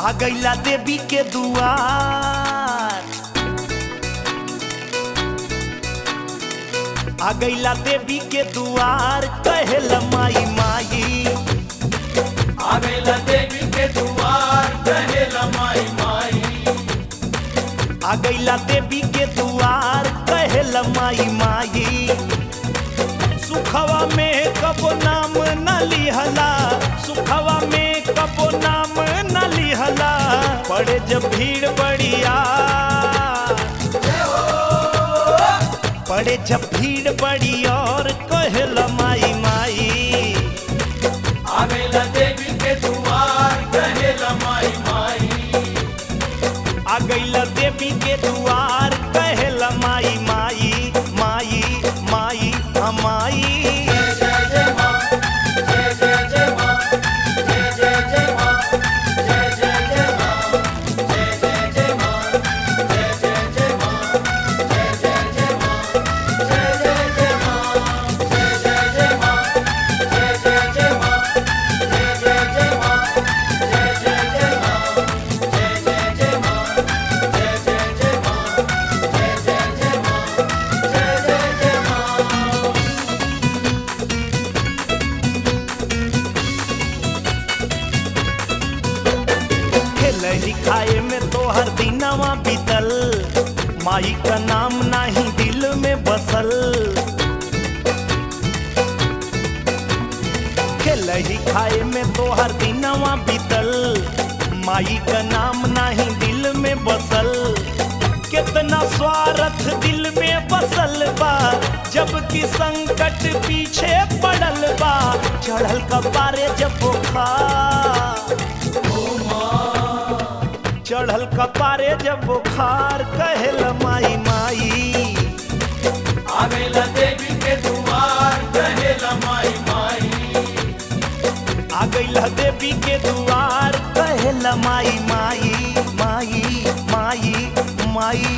आ गईला देवी के दुआर आ गईला देवी के दुआर कहेला माई माई आवेला देवी के दुआर कहेला माई माई आ गईला देवी के दुआर कहेला माई माई सुखवा में कबो नाम न लिहला सुखवा में कबो नाम न लिहला पड़े जब भीड़ बढ़िया पड़े जब भीड़ बड़ी और कहेला माई माई आवेला देवी के दुआर कहेला माई माई आ गईला देवी के दुआर कहेला माई माई माई माई हमाई जय जय जय माँ जय जय जय माँ जय जय जय माँ जय जय जय माँ जय जय जय माँ जय जय जय माँ जय जय जय माँ जय जय जय माँ जय जय जय माँ जय जय जय माँ जय जय जय माँ जय जय जय माँ जय जय जय माँ जय जय जय माँ जय जय जय माँ जय जय जय माँ खेलही खाए में तोहर दिनवा बीतल माई का नाम नाही दिल में बसल खेलही खाए में तोहर दिनवा बीतल माई का नाम नाही दिल में बसल कितना स्वार्थ दिल में बसल बा जबकि संकट पीछे पड़ल बा चढ़ल कपारे जब बुखार चढ़ल कपारे जब बुखार कहल माई माई आवेला देवी के दुआर कहेला माई माई आ गईला देवी के दुआर कहल माई माई माई माई माई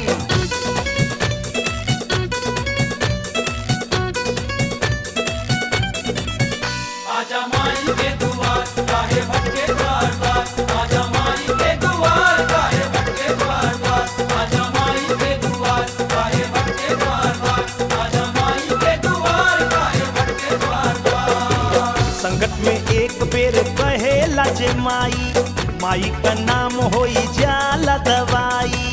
आजा माई के दुआर काहे भटके द्वार द्वार आजा माई के दुआर काहे भटके द्वार द्वार आजा माई के दुआर काहे भटके द्वार द्वार आजा माई के दुआर काहे भटके द्वार द्वार संकट में एक बेर कहेला जे माई माई का नाम होई जाला दवाई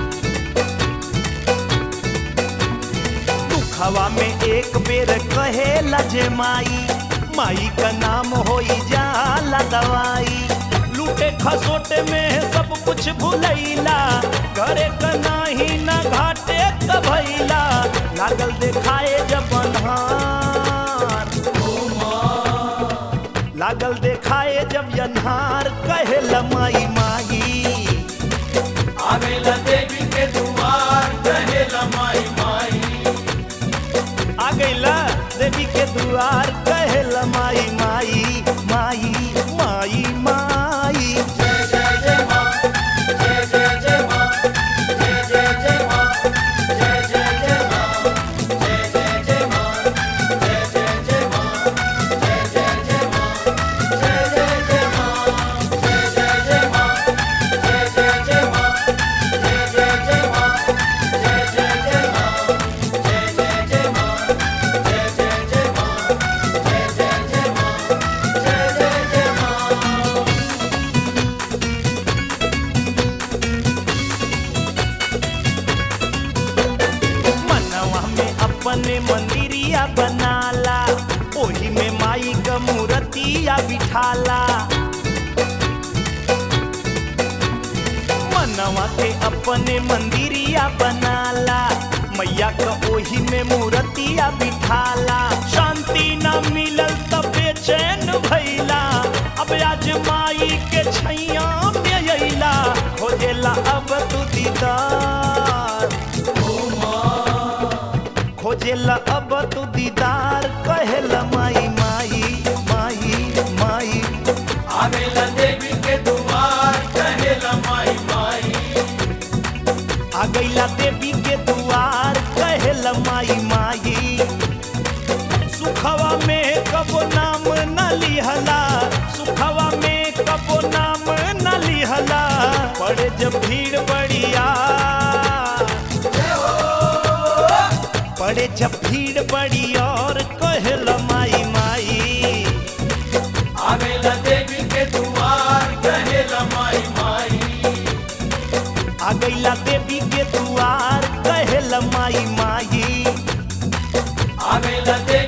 दुखवा में एक बेर कहेला जे माई माई का नाम होई जाला दवाई लूटे खसोटे में सब कुछ भुलैला घरे का नाही ना घाटे का भैला लागल देखाए जब अन्हार लागल देखाए जब अन्हार कहेला माई माई आवेला देवी के दुआर कहेला माई माई आ गईला देवी के दुआर कहेला माई माई माई माई माई जय जय जय माँ जय जय जय माँ जय जय जय माँ जय जय जय माँ जय जय जय माँ जय जय जय माँ जय जय जय माँ जय जय जय माँ जय जय जय माँ जय जय जय माँ जय जय जय माँ जय जय जय माँ जय जय जय माँ जय जय जय माँ जय जय जय माँ जय जय जय माँ मनवा में अपने मंदिरिया बनाला ओही में माई का मूर्तिया बिठाला मनवा के अपने मंदिरिया बनाला मैया का ओही में मूर्तिया बिठाला शांति न मिलल तब बेचैन भैला अब आज माई के छैया में अइला खोजेला अब तू दीदार खोजेला अब तू दीदार कहेला माई माई माई माई आवेला देवी के दुआर कहेला माई माई आ गईला देवी के दुआर कहेला माई माई सुखवा में कबो नाम न लिहला सुखवा में कबो नाम न लिहला जब भीड़ बढ़िया पड़े जब भीड़ बड़ी और कहल माई माई आवेला देवी के दुआर कहेला माई माई आ गईला देवी के दुआर कहल माई माई आवेला देवी